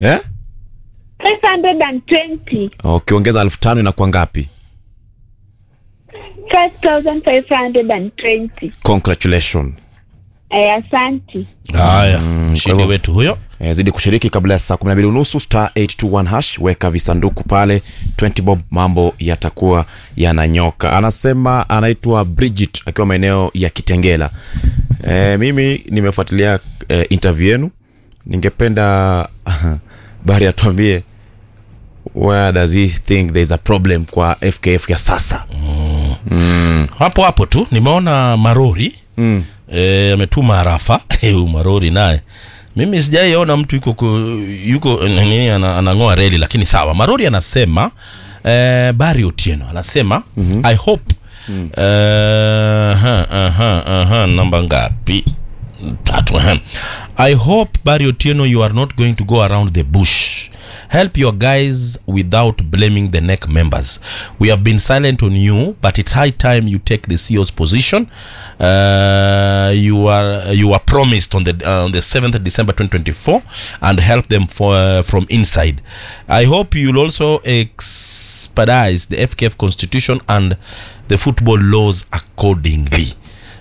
eh? 520 ukiongeza elfu tano inakuwa ngapi 5520 congratulation eh, asanti haya kwa mshindi hivyo- wetu huyo Eh, zidi kushiriki kabla ya saa 12 unusu star 821 hash weka visanduku pale 20 bob mambo yatakuwa yananyoka anasema anaitwa bridget akiwa maeneo ya kitengela e, mimi nimefuatilia e, interview yenu ningependa bari atuambie where does he think there is a problem kwa fkf ya sasa hapo hapo tu nimeona marori mm. e, ametuma arafa huyu marori naye mimi sijaiona mtu yuko ku- yuko nini ana- anang'oa reli lakini sawa marori anasema e, bari otieno anasema mm-hmm. i hope mm. uh, aha, aha, aha, namba ngapi tatu aha. i hope bari otieno you are not going to go around the bush help your guys without blaming the neck members we have been silent on you but it's high time you take the ceo's position uh, you are you are promised on the uh, on the 7th december 2024 and help them for, uh, from inside i hope you'll also expedite the fkf constitution and the football laws accordingly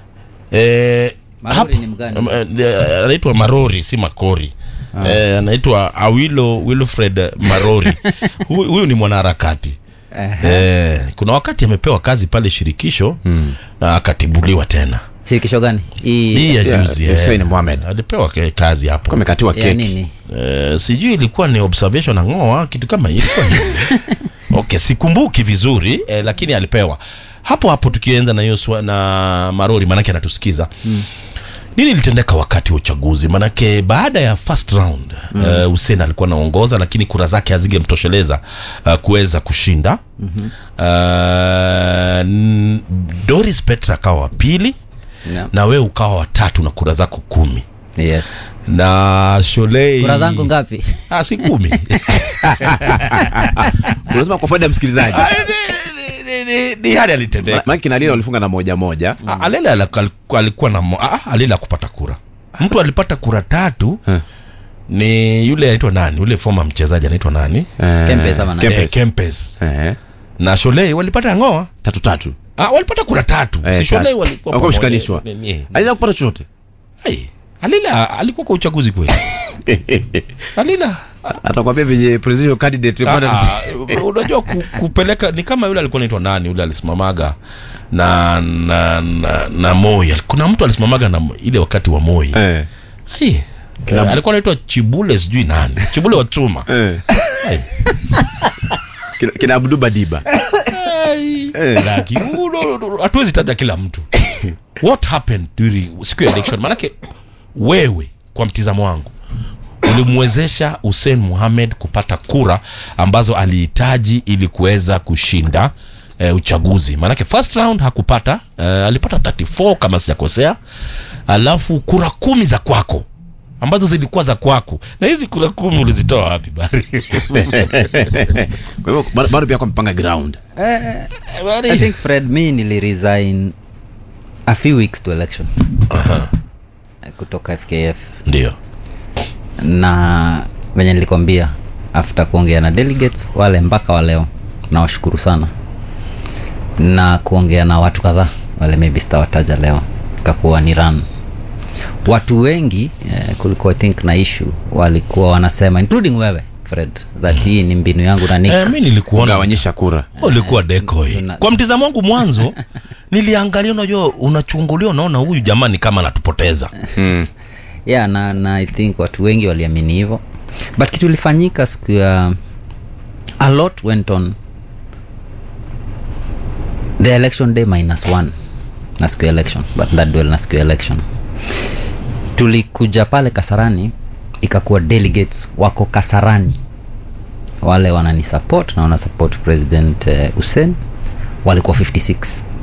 eh, Marori hapo- ni mgani? um, eh, anaitwa marori si makori eh, anaitwa awilo wilfred marori Huyu- huyu ni mwanaharakati eh, kuna wakati amepewa kazi pale shirikisho mm. na akatibuliwa tena shirikisho gani hii hii ya Yeah, juzi Hussein eh, Mohamed. alipewa ke- kazi hapo amekatiwa ya keki nini eh, sijui ilikuwa ni observation ang'oa kitu kama hiyo ilikuwa ni- okay sikumbuki vizuri eh, lakini alipewa hapo hapo tukienza na hiyo swa- na marori maanake anatusikiza mm. nini ilitendeka wakati wa uchaguzi manake baada ya first round mm. uh, Hussein alikuwa anaongoza lakini kura zake hazingemtosheleza uh, kuweza kushinda mm-hmm. uh, n- Doris Petra akawa wa pili Yeah. na wewe ukawa watatu na kura zako kumi yes na Sholei kura zangu ngapi Ah, si kumi unasema kwa faida ya msikilizaji Ah, ni- ni- ni- ni hali alitendeka maana kina Lila walifunga na moja moja Ah, alele alikuwa- alikuwa na mo- ah, alele akupata kura mtu alipata kura tatu Eh. ni yule anaitwa nani yule former mchezaji anaitwa nani Eh, Kempes ama nani? Kempes. Eh, Kempes Eh, na Sholei walipata ngoa tatu tatu ah, walipata kura tatu Eh, si Sholei tatu. walikuwa Walikuwa pamoja. wameshikanishwa. Ni- ni- aliweza kupata chochote Ai, alila alikuwa kwa uchaguzi kweli alila atakwambia venye presidential candidate Ah, bwana- ah, unajua ku, kupeleka ni kama yule alikuwa naitwa nani yule alisimamaga na na, na, na moi kuna mtu alisimamaga na ile wakati wa moi Eh, Ai, eh, alikuwa naitwa chibule sijui nani chibule wa chuma eh. Ai. Kina- kina Abdu Badiba Ai, laki, uno- uno- hatuwezi taja kila mtu what happened during siku ya election manake wewe kwa mtizamo wangu ulimwezesha hussein muhamed kupata kura ambazo alihitaji ili kuweza kushinda eh, uchaguzi maanake first round hakupata eh, alipata 34 kama sijakosea alafu kura kumi za kwako ambazo zilikuwa za kwako na hizi kura kumi ulizitoa wapi bari kwa hivyo bado- bado pia kwa mpanga ground i think fred mi niliresign a few weeks to election Eh, kutoka fkf ndio na venye nilikwambia after kuongea na delegates wale mpaka wa leo nawashukuru sana na kuongea na watu kadhaa wale maybe sitawataja leo ikakuwa ni run watu wengi eh, kulikuwa I think na issue walikuwa wanasema including wewe fred that hii ni mbinu yangu na Nick. eh, mi nilikuona kugawanyisha kura ulikuwa decoy tuna- kwa mtizamo wangu mwanzo niliangalia unajua unachungulia unaona huyu jamaa ni kama anatupoteza yeah na, na i think watu wengi waliamini hivyo but kitu ilifanyika siku ya a lot went on the election day minus one na siku ya election but ndadwel na siku ya election tulikuja pale kasarani ikakuwa delegates wako kasarani wale wanani support na wana support president eh, hussein walikuwa 56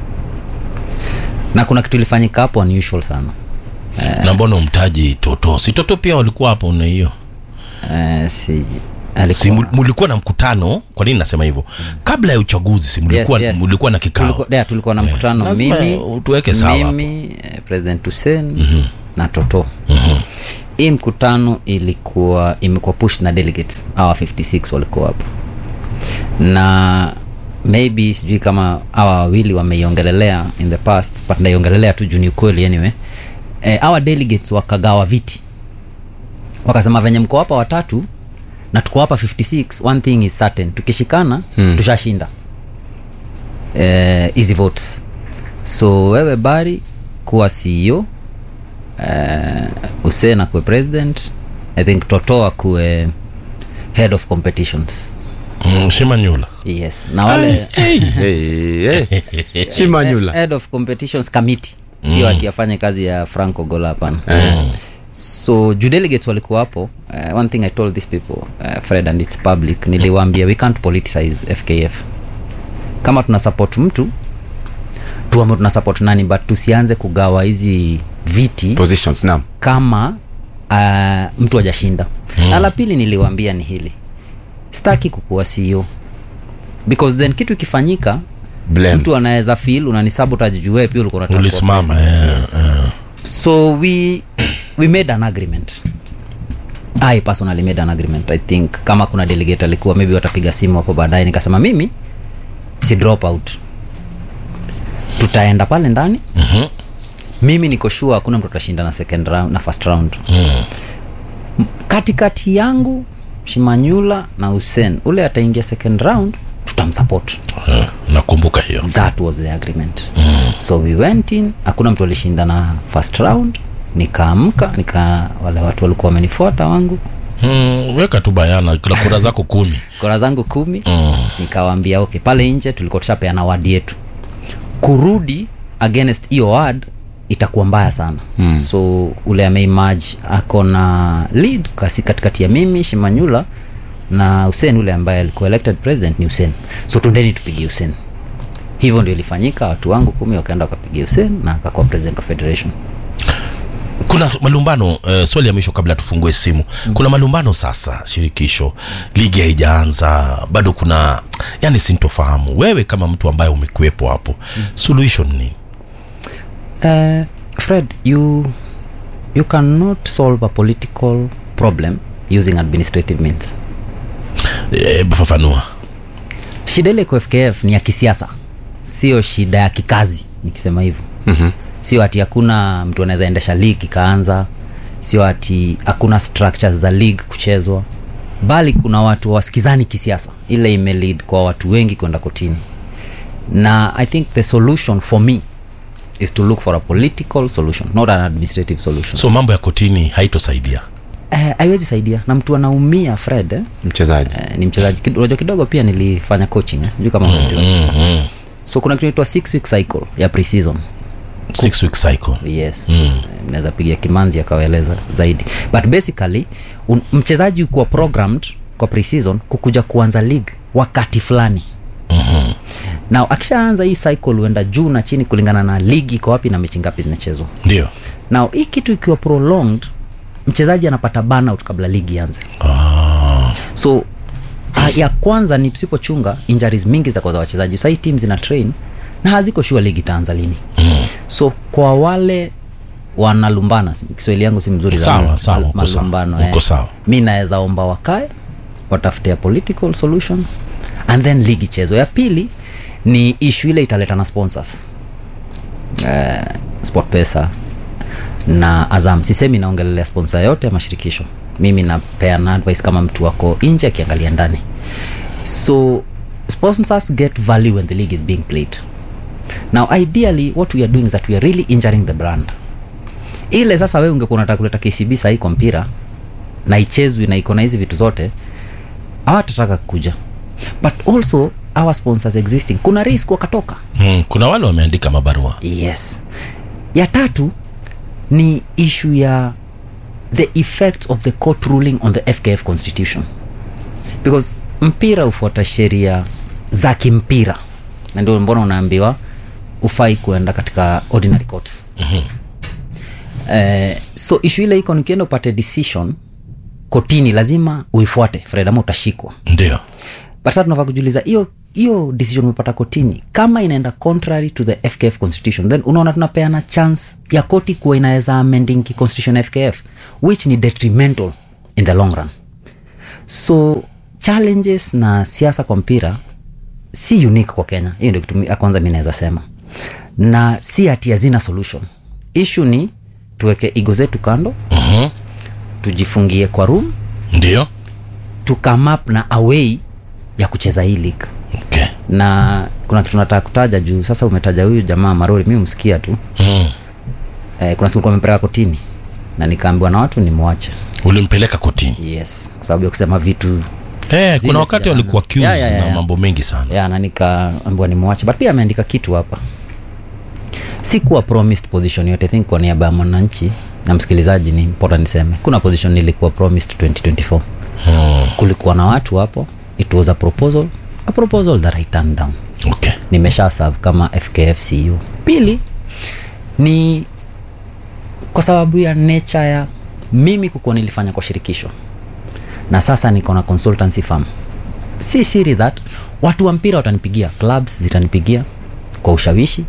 na kuna kitu ilifanyika hapo unusual sana na mbona umtaji toto si toto pia walikuwa hapo na hiyo Eh, si si alikuwa mul- mulikuwa na mkutano kwa nini nasema hivyo kabla ya uchaguzi si mulikuwa, Yes, yes. mulikuwa na kikao tulikuwa, yeah, tulikuwa na mkutano lazima mimi tuweke sawa hapo. mimi eh, president hussein na toto hii mkutano ilikuwa imekuwa push na delegates awa 56 walikuwa hapo na maybe sijui kama awa wawili wameiongelelea in the past but naiongelelea tu juu ni ukweli anyway eh, awa delegates wakagawa viti wakasema venye mko hapa watatu na tuko hapa 56 one thing is certain tukishikana hmm. tushashinda hizi eh, votes so wewe bari kuwa ceo eh, usena kuwe president i think totoa kuwe head of competitions mm, shimanyula yes na wale hey, hey. shimanyula head of competitions committee sio mm. ati afanye kazi ya franco gola hapana Eh. so juu delegates walikuwa hapo uh, one thing i told these people uh, fred and its public niliwaambia we can't politicize fkf kama tuna support mtu tuame tuna support nani but tusianze kugawa hizi viti positions naam kama uh, mtu hajashinda mm. na la pili niliwaambia ni hili staki kukuwa ceo because then kitu ikifanyika blame mtu anaweza feel unanisabotage juu wewe pia ulikuwa unataka kuwa ulisimama president. eh, Yes. eh. so we we made an agreement i personally made an agreement i think kama kuna delegate alikuwa maybe watapiga simu hapo baadaye nikasema mimi si drop out tutaenda pale ndani Mhm. mimi niko sure hakuna mtu atashinda na second round na first round Mm. katikati yangu shimanyula na hussein ule ataingia second round tutamsupport Eh, nakumbuka hiyo that was the agreement mm. so we went in hakuna mtu alishinda na first round nikaamka nika wale watu walikuwa wamenifuata wangu mm, weka tu bayana kila kura zako kumi kora zangu kumi mm. nikawaambia okay pale nje tulikuwa tushapeana wadi yetu kurudi against hiyo ward itakuwa mbaya sana mm. so ule ameimaj ako na lead kasi katikati ya mimi shimanyula na hussein ule ambaye alikuwa elected president ni hussein so tundeni tupigie hussein hivyo ndio ilifanyika watu wangu kumi wakaenda wakapigia hussein na akakuwa president of federation kuna malumbano uh, swali ya mwisho kabla tufungue simu mm. kuna malumbano sasa shirikisho ligi haijaanza bado kuna yani sintofahamu wewe kama mtu ambaye umekuwepo hapo mm. suluhisho ni nini Uh, Fred, you you cannot solve a political problem using administrative means. e, fafanua Shida ile kwa FKF ni ya kisiasa, sio shida ya kikazi, nikisema hivyo. Mhm. Sio ati hakuna mtu anaweza endesha league ikaanza, sio ati hakuna structures za league kuchezwa, bali kuna watu wasikizani kisiasa. Ile imelead kwa watu wengi kwenda kotini, na I think the solution for me is to look for a political solution not an administrative solution so mambo ya kotini haitosaidia Eh, haiwezi saidia na mtu anaumia fred eh? mchezaji Eh, ni mchezaji Kid- unajua kidogo pia nilifanya coaching eh? juu kama unajua mm, mm. so kuna kitu inaitwa six week cycle ya preseason six week cycle yes mm. naweza pigia kimanzi akawaeleza zaidi but basically un, mchezaji kuwa programmed kwa preseason kukuja kuanza league wakati fulani Mhm. na akishaanza hii cycle huenda juu na chini kulingana na ligi iko wapi na mechi ngapi zinachezwa ndio na hii kitu ikiwa prolonged mchezaji anapata burnout kabla ligi ianze ah. so uh, ya kwanza ni tusipochunga injuries mingi za kwa za wachezaji sahii tim zina train na haziko shua ligi itaanza lini mm. so kwa wale wanalumbana kiswahili yangu si mzuri Sawa, sana, sawa, mal- uko sawa, malumbano, uko sawa. mi naweza omba wakae watafute a political solution and then ligi chezo ya pili ni ishu ile italeta na sponsors uh, sport pesa na azam sisemi naongelelea sponsor yote ya mashirikisho mimi napeana advice kama mtu wako nje akiangalia ndani so sponsors get value when the league is being played now ideally what we are doing is that we are really injuring the brand ile sasa wewe ungekuwa unataka kuleta kcb sahii kwa mpira na ichezwi na iko na hizi vitu zote hawatataka kuja but also our sponsors existing kuna risk wakatoka mm. kuna wale wameandika mabarua yes ya tatu ni issue ya the effect of the court ruling on the fkf constitution because mpira hufuata sheria za kimpira na ndio mbona unaambiwa ufai kuenda katika ordinary courts eh, so issue ile iko nikienda upate decision kotini lazima uifuate fred ama utashikwa ndio but sasa tunafaa kujiuliza hiyo hiyo decision umepata kotini kama inaenda contrary to the fkf constitution then unaona tunapeana chance ya koti kuwa inaweza amending ki constitution ya fkf which ni detrimental in the long run so challenges na siasa kwa mpira si unique kwa kenya hiyo ndio kitu mi- ya kwanza mi naweza sema na si ati hazina solution ishu ni tuweke igo zetu kando Mhm. tujifungie kwa room ndio to come up na away ya kucheza hii league okay. na kuna kitu nataka kutaja juu sasa umetaja huyu jamaa marori mi umsikia tu mm. eh, kuna siku amepeleka kotini na nikaambiwa na watu nimwache ulimpeleka kotini yes kwa sababu ya kusema vitu eh, Zile kuna wakati sijaona. walikuwa accused Ya, ya, ya, na ya. mambo mengi sana ya na nikaambiwa nimwache but pia ameandika kitu hapa si kuwa promised position yote I think kwa niaba ya mwananchi na msikilizaji ni important niseme kuna position nilikuwa promised 2024 mm. kulikuwa na watu hapo it was a proposal a proposal that I turned down okay. nimesha serve kama fkfcu pili ni kwa sababu ya nature ya mimi kukuwa nilifanya kwa shirikisho na sasa niko na consultancy firm si siri that watu wa mpira watanipigia clubs zitanipigia kwa ushawishi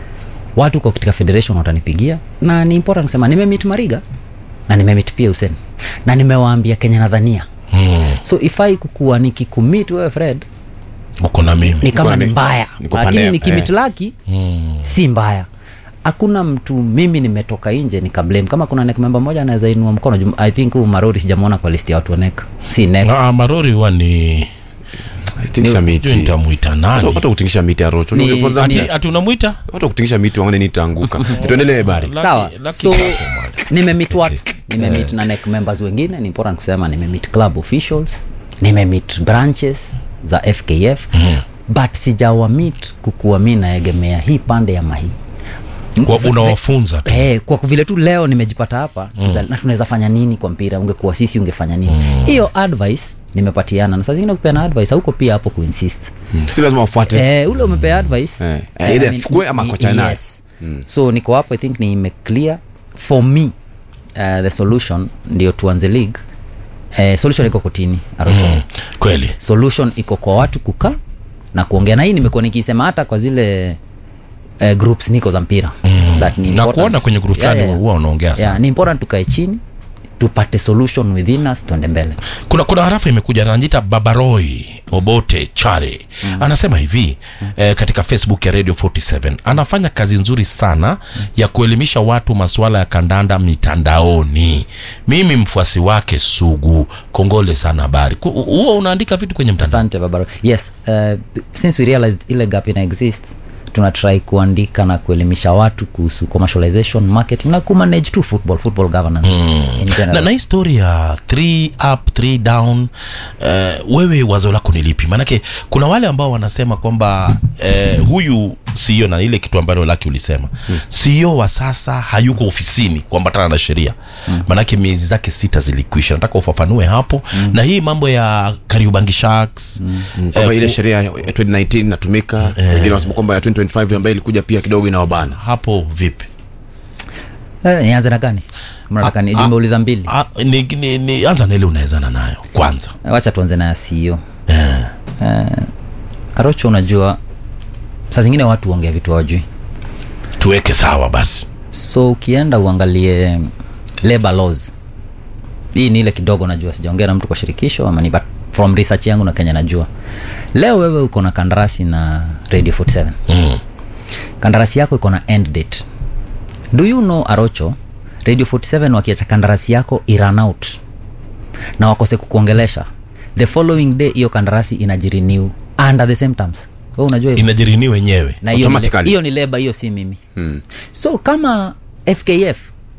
watu kwa katika federation watanipigia na ni important kusema nimemit mariga na nimemit pia usen na nimewaambia kenya nadhania mm. so ifai kukuwa nikikumit wewe fred uko na mimi ni kama Niko ni na- mbaya niko lakini pande- nikimitlaki mm. si mbaya hakuna mtu mimi nimetoka nje nikablame kama kuna nek memba moja anaweza inua mkono jum- i think huu marori sijamwona kwa listi ya watu wa nek si nek ah, marori huwa ni tingisha sijui miti nitamwita nani hata kutingisha miti ya rocho Ni- Kwanza- ati, ati unamwita hata kutingisha miti wangane nitaanguka tuendelee bari Lucky- sawa lucky so kwako, man. nimemit watu nimemit na nek members wengine ni important kusema nimemit club officials nimemit branches za fkf but sijawamit kukuwa mi naegemea hii pande ya mahii Kwa unawafunza tu Hey, kwa vile tu leo nimejipata hapa mm. na tunaweza fanya nini kwa mpira ungekuwa sisi ungefanya nini hiyo advice nimepatiana na saa zingine kupeana advice hauko pia hapo kuinsist si lazima wafuate eh, ule umepea advice Eh, eh, eh, either I mean, achukue ama ni- akuachane naye. yes. so niko hapo i think nime clear for me uh, the solution ndio tuanze league eh, solution iko kotini arocho mm. kweli solution iko kwa watu kukaa na kuongea na hii nimekuwa nikisema hata kwa zile uh, groups niko za mpira that ni na important. kuona kwenye group Yeah, fulani yeah, yeah. huwa unaongea sana yeah, ni important tukae chini tupate solution within us tuende mbele kuna kuna harafa imekuja anajita babaroi obote chare mm. anasema hivi mm. eh, katika facebook ya radio 47 anafanya kazi nzuri sana mm. ya kuelimisha watu masuala ya kandanda mitandaoni mimi mfuasi wake sugu kongole sana habari Ku- huwa unaandika vitu kwenye mtandao asante babaro yes uh, since we realized ile gap ina exist tuna try kuandika na kuelimisha watu kuhusu commercialization marketing na kumanage tu football football governance mm. in na, general na hii story ya three up three down uh, wewe wazo lako ni lipi maanake kuna wale ambao wanasema kwamba uh, huyu CEO na ile kitu ambalo laki ulisema hmm. CEO wa sasa hayuko ofisini kuambatana na sheria hmm. maanake miezi zake sita zilikwisha nataka ufafanue hapo hmm. na hii mambo ya Kariobangi Sharks hmm. kwamba ile sheria ya 2019 inatumika wengine wanasema kwamba ya 2025 ambayo ilikuja pia kidogo inawabana hapo vipi eh, nianze na gani mnataka ni Ah, jumeuliza mbili Ah, ni, ni, ni, anza na ile unawezana nayo kwanza Eh, wacha tuanze na ya CEO eh, arocho unajua saa zingine watu huongea vitu hawajui tuweke sawa basi so ukienda uangalie labor laws hii ni ile kidogo najua sijaongea na mtu kwa shirikisho ama ni but from research yangu na kenya najua leo wewe uko na kandarasi na radio 47 mm. kandarasi yako iko na end date do you know arocho radio 47 wakiacha kandarasi yako iran out na wakose kukuongelesha the following day hiyo kandarasi inajirenew under the same terms we unajua hivyo? inajirini wenyewe na hiyo ni, Automatically. hiyo ni leba hiyo si mimi Hmm. so kama fkf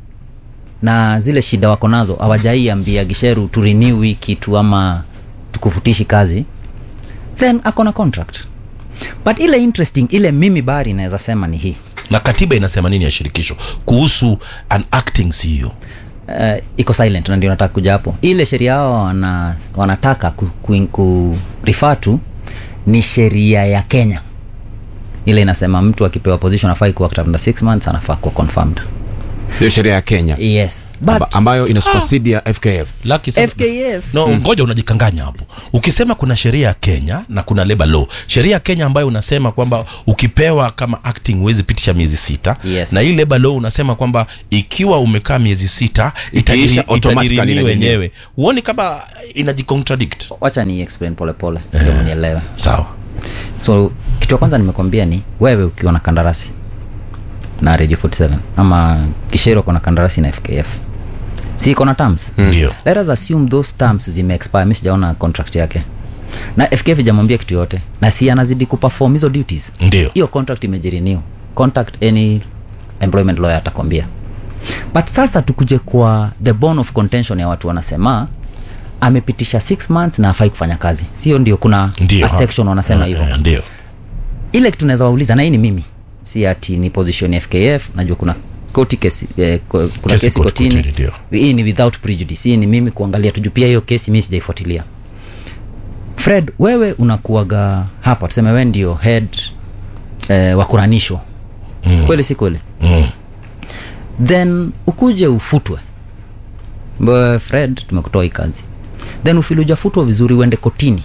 na zile shida wako nazo hawajaiambia gisheru tu renew hii kitu ama tukufutishi kazi then ako na contract but ile interesting ile mimi bari inaweza sema ni hii na katiba inasema nini ya shirikisho kuhusu an acting CEO uh, iko silent na ndio nataka kuja hapo ile sheria yao wana, wanataka ku, ku, ku refer to ni sheria ya kenya ile inasema mtu akipewa position afai kuwa after 6 months anafaa kuwa confirmed hiyo sheria ya kenya yes but amba, ambayo ina supersede ya fkf Lucky sasa- FKF. no ngoja unajikanganya hapo ukisema kuna sheria ya kenya na kuna labor law sheria ya kenya ambayo unasema kwamba ukipewa kama acting huwezi pitisha miezi sita Yes. na hii labor law unasema kwamba ikiwa umekaa miezi sita Ikiisha, automatically itajirenew inarenew. wenyewe huoni kama inajicontradict wacha ni explain polepole ndio mnielewe sawa so kitu ya kwanza nimekwambia ni wewe ukiwa na kandarasi na radio 47 ama kishero kona kandarasi na fkf si iko na terms ndio let us assume those terms zime expire mi sijaona contract yake na fkf ijamwambia kitu yote na si anazidi kuperform hizo duties ndio hiyo contract imejirenew contact any employment lawyer atakwambia but sasa tukuje kwa the bone of contention ya watu wanasema amepitisha 6 months na afai kufanya kazi sio ndio kuna ndio a section wanasema hivyo Eh, ndio ile kitu naweza wauliza na hii ni mimi si ati ni position ya fkf najua kuna koti kesi eh, ko- kuna Kesi kesi, koti- kotini kotini, ndio. hii ni without prejudice hii ni mimi kuangalia tuju pia hiyo kesi mi sijaifuatilia fred wewe unakuaga hapa tuseme we ndio head eh, wa kuranisho mm. kweli si kweli mm. then ukuje ufutwe Mbe, fred tumekutoa hii kazi then ufili ujafutwa vizuri uende kotini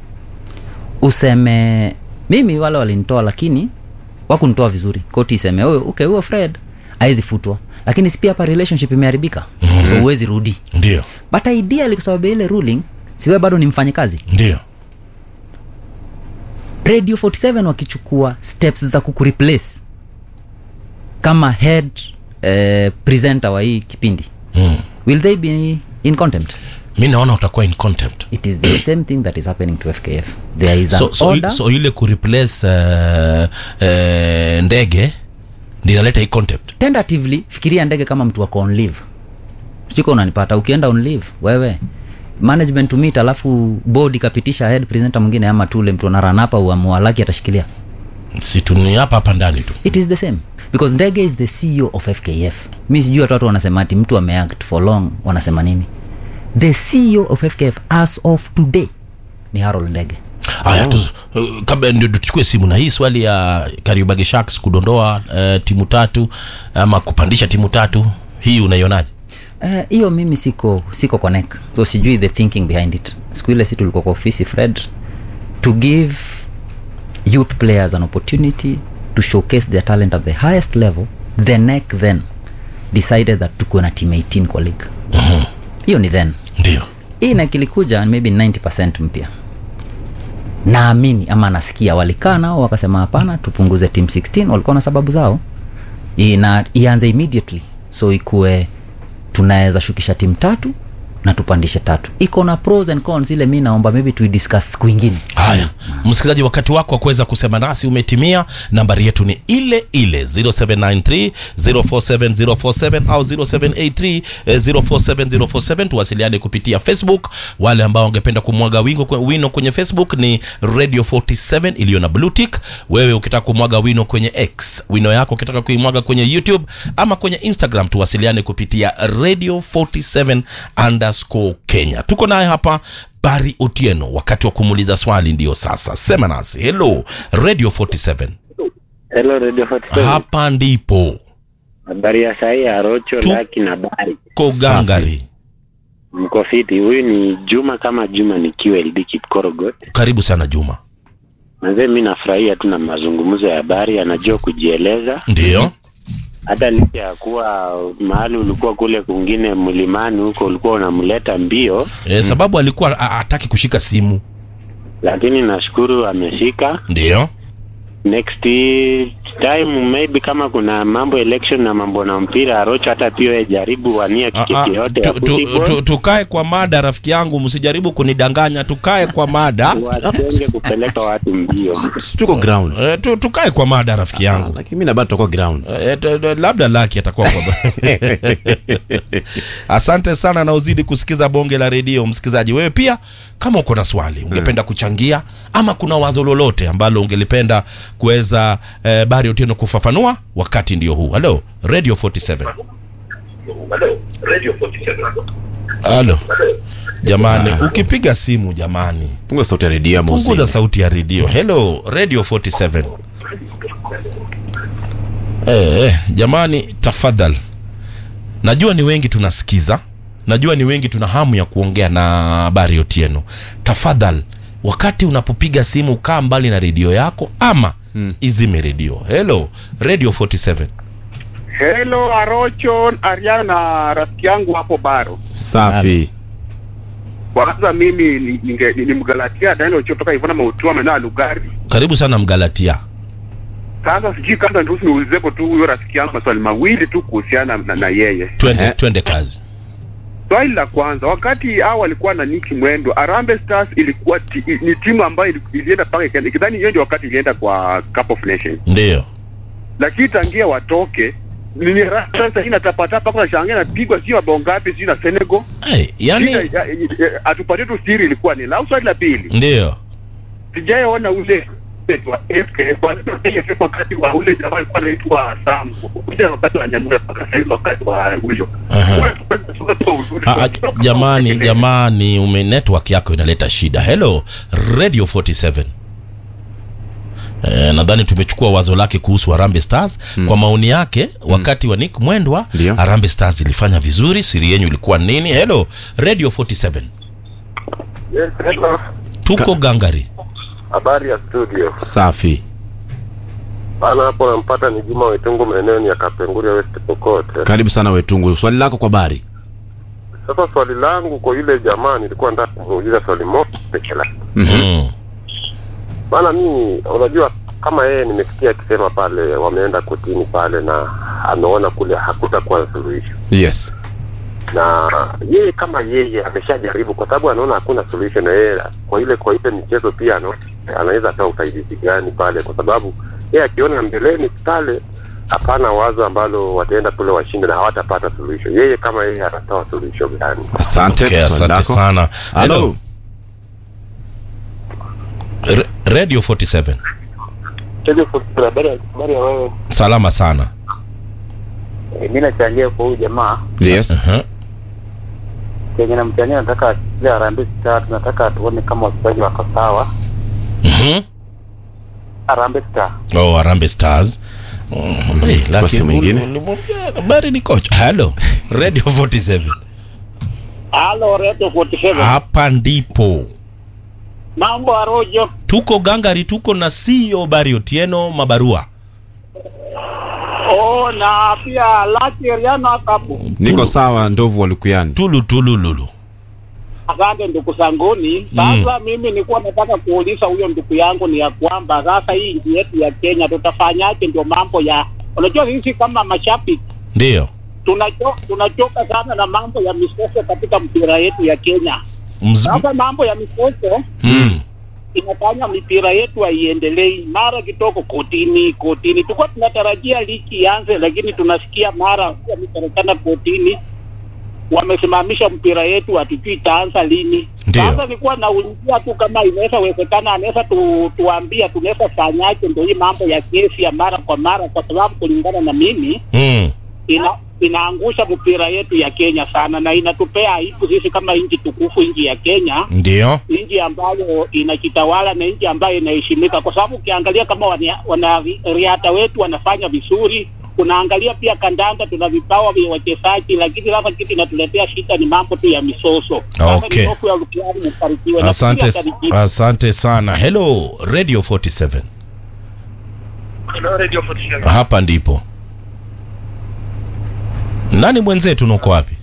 useme mimi wale walinitoa lakini wakunitoa vizuri koti iseme huyo okay huyo fred awezi futwa lakini si pia hapa relationship imeharibika mm-hmm. so huwezi rudi ndio but ideally kwa sababu ya ile ruling siwe bado ni mfanyikazi ndio radio 47 wakichukua steps za kukureplace kama head eh, presenter wa hii kipindi mm. will they be in contempt mi naona utakuwa in contempt it is the same thing that is happening to fkf there is an so, so, order so ile kureplace uh, uh, ndege ndi inaleta hii contempt tentatively fikiria ndege kama mtu wako on leave siko unanipata ukienda on leave wewe management to meet alafu board ikapitisha head presenter mwingine ama tule mtu anaranapa uamualaki atashikilia situni hapa hapa ndani tu it is the same because ndege is the ceo of fkf mi sijui hata watu wanasema ati mtu ameact for long wanasema nini the ceo of fkf as of today ni harold ndege haya tu uh, kabla ndio tuchukue simu na hii swali ya Kariobangi Sharks kudondoa uh, timu tatu ama kupandisha timu tatu hii unaionaje Eh, hiyo uh, mimi siko siko connect so sijui the thinking behind it siku ile si tulikuwa kwa ofisi fred to give youth players an opportunity to showcase their talent at the highest level the nec then decided that tukuwe na team 18 kwa league hiyo ni then ndio hii na kilikuja maybe 90 mpya naamini ama nasikia walikaa nao wakasema hapana tupunguze team 16 walikuwa na sababu zao ina ianze immediately so ikuwe tunaweza shukisha timu tatu na tupandishe tatu iko na pros and cons ile mi naomba maybe tuidiscuss siku ingine haya msikilizaji wakati wako wa kuweza kusema nasi umetimia nambari yetu ni ile ile 0793 047047 au 0783 eh, 047047 tuwasiliane kupitia facebook wale ambao wangependa kumwaga wingo kwe- wino kwenye facebook ni radio 47 iliyo na blue tick wewe ukitaka kumwaga wino kwenye x wino yako ukitaka kuimwaga kwenye youtube ama kwenye instagram tuwasiliane kupitia radio 47 underscore kenya tuko naye hapa bari otieno wakati wa kumuuliza swali ndiyo sasa sema nasi hello radio 47 Hello Radio 47. hapa ndipo Habari ya sahi ya Rocho Tu- Laki na Bari. kogangari Mko fiti. Huyu ni Juma kama Juma nikiwa LD Kipkorogot. karibu sana juma Manze mimi nafurahia tu na mazungumzo ya habari, anajua kujieleza. ndiyo Hata licha ya kuwa mahali ulikuwa kule kwingine mlimani huko ulikuwa unamleta mbio, e, sababu alikuwa a- hataki kushika simu lakini nashukuru ameshika. ndiyo Next time maybe kama kuna mambo election na mambo na mpira Rocho, hata pia wewe jaribu wania Ah, ah, tiketi yote ya tu- tu- football. tu- tukae kwa mada rafiki yangu msijaribu kunidanganya tukae kwa mada watenge kupeleka watu mbio. tuko ground e, tu, tukae kwa mada rafiki yangu lakini mi nabado tutakuwa ground E, t- t- labda laki atakuwa kwa asante sana na uzidi kusikiza bonge la redio msikilizaji wewe pia kama uko na swali ungependa kuchangia ama kuna wazo lolote ambalo ungelipenda kuweza eh, bari otieno kufafanua wakati ndio huu halo radio 47 halo jamani ukipiga simu jamani punga sauti ya redio ama punguza uzime. sauti ya redio hello radio 47 eh, eh, jamani tafadhal najua ni wengi tunasikiza najua ni wengi tuna hamu ya kuongea na bari otieno tafadhal wakati unapopiga simu kaa mbali na redio yako ama mm. izime redio hello radio 47 Hello Arocho Ariana na rafiki yangu hapo Baro. safi Kwanza mimi ni- ninge- ni- nimgalatia Daniel Ocho toka Ivona Mautua maeneo ya Lugari. karibu sana mgalatia Sasa sijui kama ndio niulizepo tu huyo rafiki yangu maswali mawili tu kuhusiana na, na yeye. twende Ehe. twende kazi Swali la kwanza, wakati hao walikuwa na Nicky Mwendo, Harambee Stars ilikuwa ti, ni timu ambayo ili- ilienda mpaka ikaenda, ikidhani hiyo ndio wakati ilienda kwa Cup of Nations, ndio lakini tangia watoke nini sasa inatapatapa kwa shangaa napigwa sio mabao ngapi sio na Senegal. hey, yani Shida, ya- ya- ya- atupatie tu siri ilikuwa ni la swali la pili ndio sijaona ule wa FKF, wa AFF wakati wa ule jamaa alikuwa anaitwa Sam ule wakati wa Nyamura mpaka sasa hivi wakati wa huyo Aha. Ah, ah, jamani jamani ume network yako inaleta shida hello radio 47 Eh, nadhani tumechukua wazo lake kuhusu Harambee Stars mm. kwa maoni yake wakati wa Nick Mwendwa Ndio. Harambee Stars ilifanya vizuri siri yenyu ilikuwa nini hello radio 47 Yes, hello. tuko gangari Habari ya studio. safi Bana hapo nampata ni Juma Wetungu maeneo ni ya Kapenguria West Pokot. karibu sana wetungu swali lako kwa bari Sasa swali langu kwa yule jamaa nilikuwa nataka kumuuliza swali moja pekee yake. mm. Bana mimi unajua kama yeye nimesikia akisema pale wameenda kotini pale na ameona kule hakutakuwa na suluhisho. yes Na yeye kama yeye ameshajaribu kwa sababu anaona hakuna solution na yeye kwa ile kwa ile michezo pia anaona anaweza toa usaidizi gani pale kwa sababu yeye akiona mbeleni pale hapana wazo ambalo wataenda kule washinde na hawatapata suluhisho. Yeye kama yeye atatoa suluhisho gani? asante okay, swali asante lako. sana Hello. hello R- radio 47 habari habari ya wewe salama sana mi nachangia kwa huyu jamaa yes uh-huh. kenye namchania nataka ile Harambee Star tunataka tuone kama wachezaji wako sawa Mhm. Harambee Star oh, Harambee Stars Mm, hey, lakini simu nyingine? uli- ulimwambia habari ni kocha hello radio 47 Halo Radio 47. hapa ndipo Mambo Arojo. tuko gangari tuko na CEO Bari Otieno mabarua Oh, na pia Lucky Riano hapo. niko sawa ndovu walukuyani tulu tulu lulu Asante ndugu zanguni. Sasa mimi nilikuwa nataka kuuliza huyo ndugu yangu ni ya kwamba sasa hii nchi yetu ya Kenya tutafanyaje? Ndio mambo ya unajua, sisi kama mashabiki ndio tunacho, tunachoka sana na mambo ya misoso katika mpira yetu ya Kenya. Mz- Sasa mambo ya misoso mm. inafanya mipira yetu haiendelei, mara kitoko kotini kotini. Tulikuwa tunatarajia ligi ianze, lakini tunasikia mara wamepatikana kotini, wamesimamisha mpira yetu, hatujui itaanza lini. Ndio. Sasa nilikuwa naulizia tu kama inaweza wezekana, anaweza tu, tuambia tunaweza fanyaje ndio hii mambo ya kesi ya mara kwa mara, kwa sababu kulingana na mimi Mm. ina inaangusha mpira yetu ya Kenya sana na inatupea aibu sisi kama nchi tukufu, nchi ya Kenya ndio nchi ambayo inajitawala na nchi ambayo inaheshimika, kwa sababu ukiangalia kama wana- wanariadha wetu wanafanya vizuri, unaangalia pia kandanda, tuna vipawa vya wachezaji, lakini sasa kitu inatuletea shida ni mambo tu ya misoso. Sasa Okay. ni hofu ya Lukiani, mbarikiwe. Na asante pia Karibu. asante sana hello radio 47 hapa ndipo nani mwenzetu nuko wapi